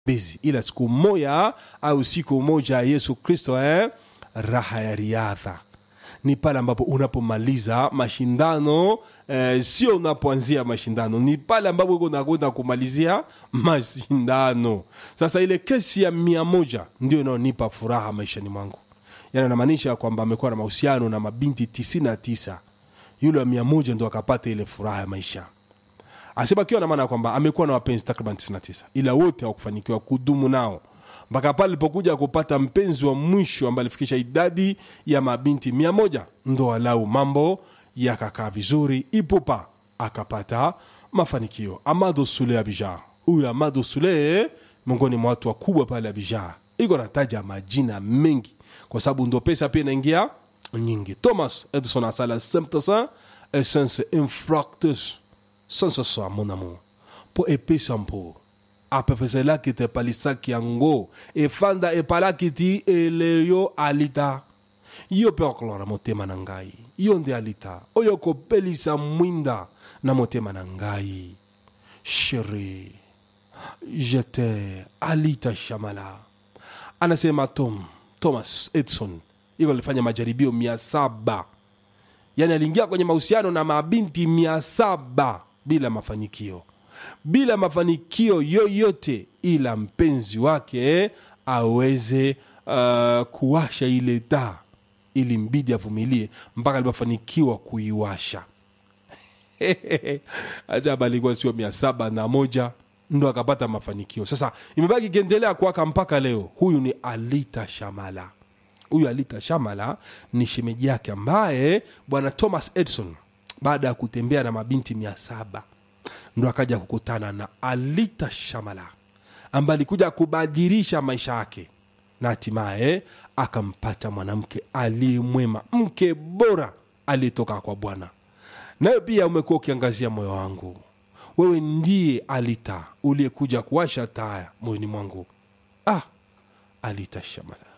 bezi ila siku moja au siku moja yesu kristo eh, raha ya riadha ni pale ambapo unapomaliza mashindano eh, sio unapoanzia mashindano ni pale ambapo uko unakwenda kumalizia mashindano sasa ile kesi ya mia moja ndio inaonipa furaha maishani mwangu yani anamaanisha kwamba amekuwa na mahusiano na mabinti 99 yule wa mia moja ndo akapata ile furaha ya maisha asema akiwa na maana ya kwamba amekuwa na wapenzi takriban 99 ila wote hawakufanikiwa kudumu nao mpaka pale alipokuja kupata mpenzi wa mwisho ambaye alifikisha idadi ya mabinti mia moja ndo walau mambo yakakaa vizuri ipupa akapata mafanikio amado sule abija huyu amado sule miongoni mwa watu wakubwa pale abija iko nataja majina mengi kwa sababu ndo pesa pia inaingia nyingi thomas edison asala simptasa essence infractus sansa so mon amour po epesa mpo apepeselaki te palisaki yango efanda epalaki ti eleyo alita yo mpe okolora motema na ngai yo nde alita oyo kopelisa mwinda na motema na ngai sheri jete alita shamala anasema tom thomas edson iko alifanya majaribio mia saba yani aliingia kwenye mahusiano na mabinti mia saba bila mafanikio bila mafanikio yoyote ila mpenzi wake aweze uh, kuwasha ile taa ili mbidi avumilie mpaka alipofanikiwa kuiwasha ajaba alikuwa sio mia saba na moja ndo akapata mafanikio sasa imebaki ikiendelea kuwaka mpaka leo huyu ni alita shamala huyu alita shamala ni shemeji yake ambaye bwana thomas edison baada ya kutembea na mabinti mia saba ndo akaja kukutana na alita shamala ambaye alikuja kubadilisha maisha yake na hatimaye akampata mwanamke aliyemwema mke bora aliyetoka kwa bwana nawe pia umekuwa ukiangazia moyo wangu wewe ndiye alita uliyekuja kuwasha taa moyoni mwangu ah alita shamala